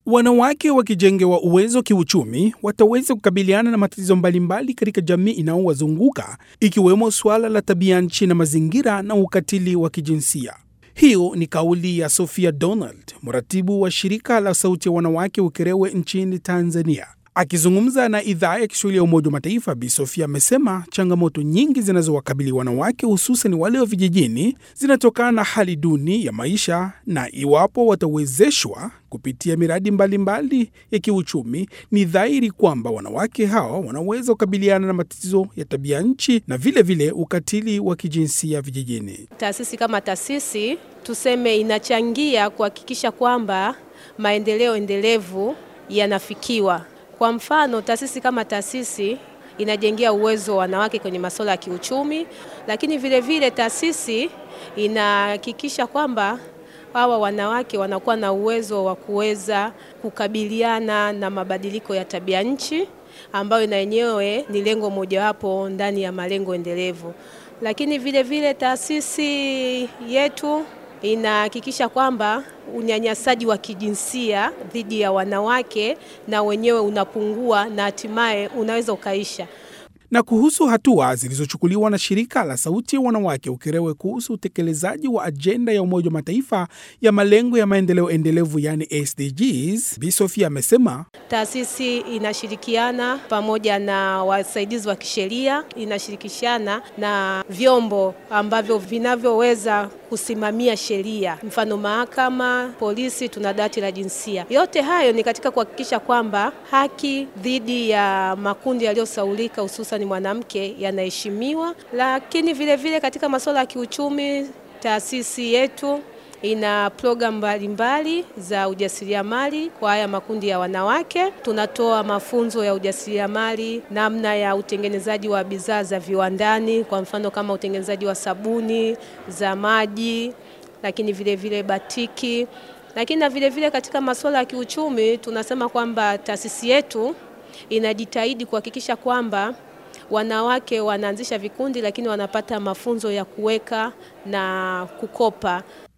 Wanawake wakijengewa uwezo kiuchumi wataweza kukabiliana na matatizo mbalimbali katika jamii inayowazunguka ikiwemo suala la tabia nchi na mazingira na ukatili wa kijinsia. Hiyo ni kauli ya Sophia Donald, mratibu wa shirika la Sauti ya Wanawake Ukerewe nchini Tanzania. Akizungumza na idhaa ya Kiswahili ya Umoja wa Mataifa, Bi Sofia amesema changamoto nyingi zinazowakabili wanawake hususan wale wa vijijini zinatokana na hali duni ya maisha, na iwapo watawezeshwa kupitia miradi mbalimbali mbali ya kiuchumi, ni dhahiri kwamba wanawake hawa wanaweza kukabiliana na matatizo ya tabia nchi na vilevile vile ukatili wa kijinsia vijijini. Taasisi kama taasisi tuseme, inachangia kuhakikisha kwamba maendeleo endelevu yanafikiwa. Kwa mfano, taasisi kama taasisi inajengea uwezo wa wanawake kwenye masuala ya kiuchumi, lakini vile vile taasisi inahakikisha kwamba hawa wanawake wanakuwa na uwezo wa kuweza kukabiliana na mabadiliko ya tabia nchi ambayo na yenyewe ni lengo mojawapo ndani ya malengo endelevu. Lakini vile vile taasisi yetu inahakikisha kwamba unyanyasaji wa kijinsia dhidi ya wanawake na wenyewe unapungua na hatimaye unaweza ukaisha. Na kuhusu hatua zilizochukuliwa na shirika la Sauti ya Wanawake Ukerewe kuhusu utekelezaji wa ajenda ya Umoja wa Mataifa ya malengo ya maendeleo endelevu yani SDGs, Bi Sofia amesema taasisi inashirikiana pamoja na wasaidizi wa kisheria, inashirikishana na vyombo ambavyo vinavyoweza kusimamia sheria, mfano mahakama, polisi, tuna dawati la jinsia. Yote hayo ni katika kuhakikisha kwamba haki dhidi ya makundi yaliyosaulika hususan mwanamke yanaheshimiwa, lakini vile vile katika masuala ya kiuchumi, taasisi yetu ina programu mbalimbali za ujasiriamali kwa haya makundi ya wanawake. Tunatoa mafunzo ya ujasiriamali, namna ya utengenezaji wa bidhaa za viwandani, kwa mfano kama utengenezaji wa sabuni za maji, lakini vile vile batiki, lakini na vile vile katika masuala ya kiuchumi tunasema kwamba taasisi yetu inajitahidi kuhakikisha kwamba wanawake wanaanzisha vikundi, lakini wanapata mafunzo ya kuweka na kukopa.